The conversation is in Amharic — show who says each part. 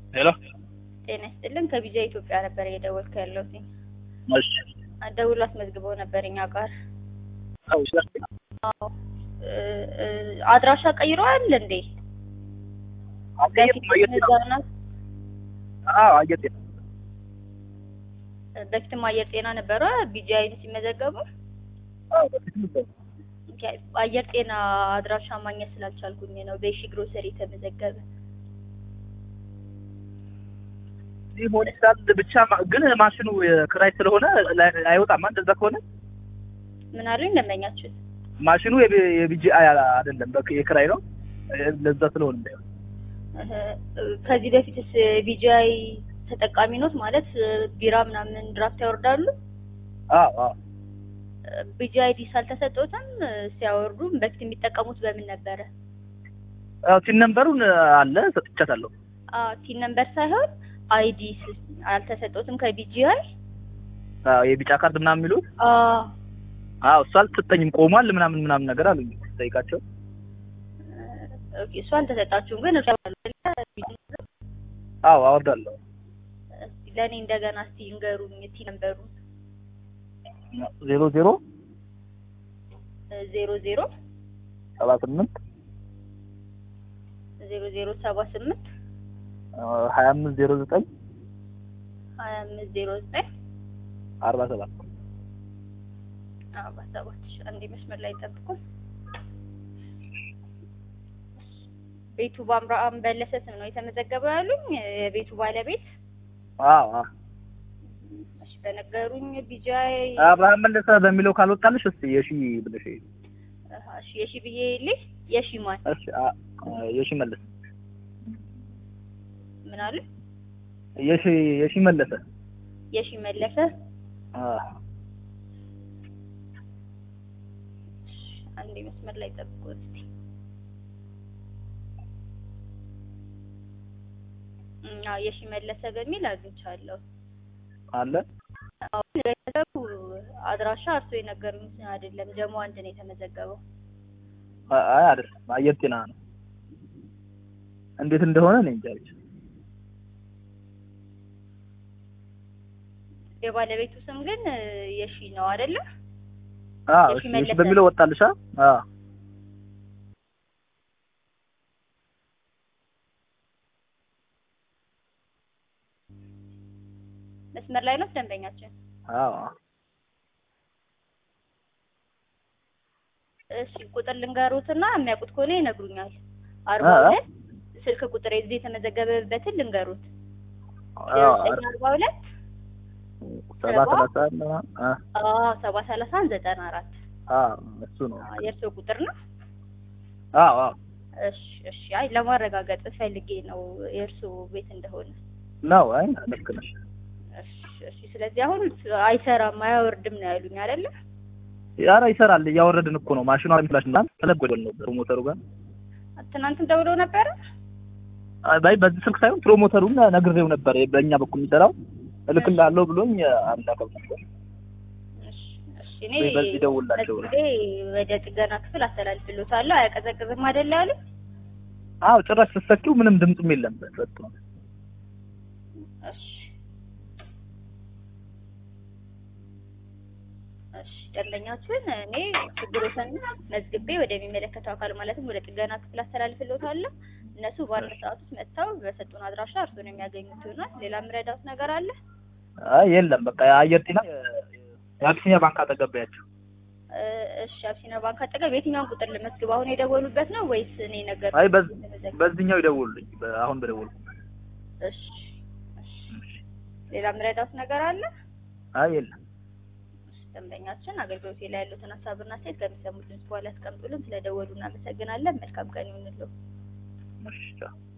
Speaker 1: ሄሎ
Speaker 2: ጤና ይስጥልን ከቢጃ ኢትዮጵያ ነበር እየደወልኩ ያለሁት።
Speaker 1: እሺ
Speaker 2: ደውሎ አስመዝግበው ነበር እኛ ጋር።
Speaker 1: አዎ እሺ
Speaker 2: አዎ እ እ አድራሻ ቀይረዋል እንዴ?
Speaker 1: አየት
Speaker 2: በፊት
Speaker 1: አየት ነው
Speaker 2: እዛው ናት?
Speaker 1: አዎ አየት ነው
Speaker 2: በፊትም አየር ጤና ነበረ ቢጂአይን ሲመዘገቡ
Speaker 1: አዎ በፊት ነበር
Speaker 2: ኦኬ፣ አየር ጤና አድራሻ ማግኘት ስላልቻልኩኝ ነው በሺ ግሮሰሪ የተመዘገበ።
Speaker 1: ሊሆን ይችላል ብቻ ማ- ግን ማሽኑ የክራይ ስለሆነ ላይ- አይወጣም እንደዛ ከሆነ
Speaker 2: ምን አሉኝ ደንበኛችን?
Speaker 1: ማሽኑ የቢ- የቢጂአይ አይደለም በክ- የክራይ ነው ለዛ ስለሆነ እንዳይሆን
Speaker 2: እህ፣ ከዚህ በፊትስ ቢጂአይ ተጠቃሚ ኖት ማለት ቢራ ምናምን ድራፍት ያወርዳሉ?
Speaker 1: አዎ አዎ
Speaker 2: ቢጂአይ ዲስ አልተሰጠውትም ሲያወርዱ በፊት የሚጠቀሙት በምን ነበረ?
Speaker 1: አዎ ቲን ነምበሩን አለ ሰጥቻታለሁ
Speaker 2: አዎ ቲን ነምበር ሳይሆን አይዲ አልተሰጠውትም ከቢጂአይ?
Speaker 1: አዎ የቢጫ ካርድ ምናምን የሚሉት
Speaker 2: አዎ
Speaker 1: አዎ እሱ አልተሰጠኝም ቆሟል ምናምን ምናምን ነገር አሉኝ ጠይቃቸው
Speaker 2: ኦኬ እሱ አልተሰጣችሁም ግን እርሱ
Speaker 1: አዎ አወርዳለሁ
Speaker 2: እስቲ ለእኔ እንደገና እስቲ ንገሩኝ ቲ ነምበሩ
Speaker 1: ዜሮ ዜሮ
Speaker 2: ዜሮ ዜሮ
Speaker 1: ሰባ ስምንት
Speaker 2: ዜሮ ዜሮ ሰባ ስምንት
Speaker 1: ሀያ አምስት ዜሮ ዘጠኝ
Speaker 2: ሀያ አምስት ዜሮ ዘጠኝ
Speaker 1: አርባ ሰባት
Speaker 2: አርባ ሰባት ሺ አንዴ መስመር ላይ ጠብቁን። ቤቱ በአብርሃም በለሰ ስም ነው የተመዘገበው ያሉኝ የቤቱ ባለቤት
Speaker 1: አዎ አዎ
Speaker 2: እሺ በነገሩኝ ቢጃይ
Speaker 1: አብርሃም መለሰ በሚለው ካልወጣልሽ እስቲ የሺ ብለሽ
Speaker 2: እሺ የሺ ብዬ ልሽ የሺ ማን
Speaker 1: እሺ አ- የሺ መለሰ
Speaker 2: ምን አሉ
Speaker 1: የሺ የሺ መለሰ
Speaker 2: የሺ መለሰ
Speaker 1: አዎ
Speaker 2: እሺ፣ አንዴ መስመር ላይ ጠብቁን እስቲ እም፣ አዎ የሺ መለሰ በሚል አግኝቻለሁ
Speaker 1: አለ
Speaker 2: አሁን ገንዘቡ አድራሻ እርሶ የነገሩኝ አይደለም ጀሞ አንድ ነው የተመዘገበው
Speaker 1: አ- አይ አይደለም አየር ጤና ነው እንዴት እንደሆነ እኔ እንጃ ብቻ
Speaker 2: የባለቤቱ ስም ግን እ፣ የሺ ነው አይደለ?
Speaker 1: አዎ
Speaker 2: የሺ
Speaker 1: እሺ
Speaker 2: መለሰ
Speaker 1: የሺ በሚለው ወጣልሻ አዎ
Speaker 2: መስመር ላይ ነው ደንበኛችን።
Speaker 1: አዎ
Speaker 2: እሺ ቁጥር ልንገሩትና የሚያውቁት ከሆነ ይነግሩኛል። አርባ
Speaker 1: አ-
Speaker 2: ሁለት ስልክ ቁጥር የዚህ የተመዘገበበትን ልንገሩት።
Speaker 1: አዎ
Speaker 2: ዘጠኝ አርባ ሁለት
Speaker 1: ሰባ ሰላሳ ምናምን አ
Speaker 2: አዎ ሰባ ሰላሳ ዘጠና አራት
Speaker 1: አዎ እሱ ነው
Speaker 2: የእርስዎ ቁጥር ነው?
Speaker 1: አዎ አዎ
Speaker 2: እሺ እሺ። አይ ለማረጋገጥ ፈልጌ ነው የእርስዎ ቤት እንደሆነ።
Speaker 1: ነው አይ ልክ ነሽ
Speaker 2: እሺ እሺ። ስለዚህ አሁን አይሰራም አያወርድም ነው ያሉኝ አይደለ?
Speaker 1: ኧረ ይሰራል እያወረድን እኮ ነው ማሽኗ ሚላሽ እና ተለጎደል ነው ፕሮሞተሩ ጋር
Speaker 2: ትናንትም ደውለው ነበረ?
Speaker 1: አይ ባይ በዚህ ስልክ ሳይሆን ፕሮሞተሩን ነግሬው ነበር በእኛ በኩል የሚሰራው እልክልሃለሁ ብሎኝ አላከም ነበር
Speaker 2: እሺ እሺ። እኔ
Speaker 1: ወይ በዚህ ደውልላቸው ነው።
Speaker 2: መዝግቤ ወደ ጥገና ክፍል አስተላልፍልዎታለሁ። አያቀዘቅዝም አይደለ ያሉኝ?
Speaker 1: አዎ ጭራሽ ስትሰኪው ምንም ድምፅም የለም ጸጥ ነው
Speaker 2: እሺ እሺ ደንበኛችን እኔ ችግሮትን መዝግቤ ወደሚመለከተው አካል ማለትም ወደ ጥገና ክፍል አስተላልፍልዎታለሁ። እነሱ በአንድ ሰዓት ውስጥ መጥተው በሰጡን አድራሻ እርሱን የሚያገኙት ይሆናል። ሌላ የምረዳዎት ነገር አለ?
Speaker 1: አይ የለም በቃ የአየር ጤና የአቢሲኒያ ባንክ አጠገባያቸው
Speaker 2: እ፣ እሺ አብሲና ባንክ አጠገብ የትኛውን ቁጥር ልመዝግብ? አሁን የደወሉበት ነው ወይስ እኔ ነገር
Speaker 1: አይ በዝ- በዚህኛው ይደውሉልኝ በ- አሁን በደውሉ
Speaker 2: እሺ እሺ ሌላ የምረዳዎት ነገር አለ?
Speaker 1: አይ የለም
Speaker 2: ደንበኛችን አገልግሎት ላይ ያሉትን ሀሳብና ሴት ከሚሰሙት ድምጽ በኋላ ያስቀምጡልን። ስለደወሉ እናመሰግናለን። መልካም ቀን ይሁንልዎ።
Speaker 1: እሺ ቻው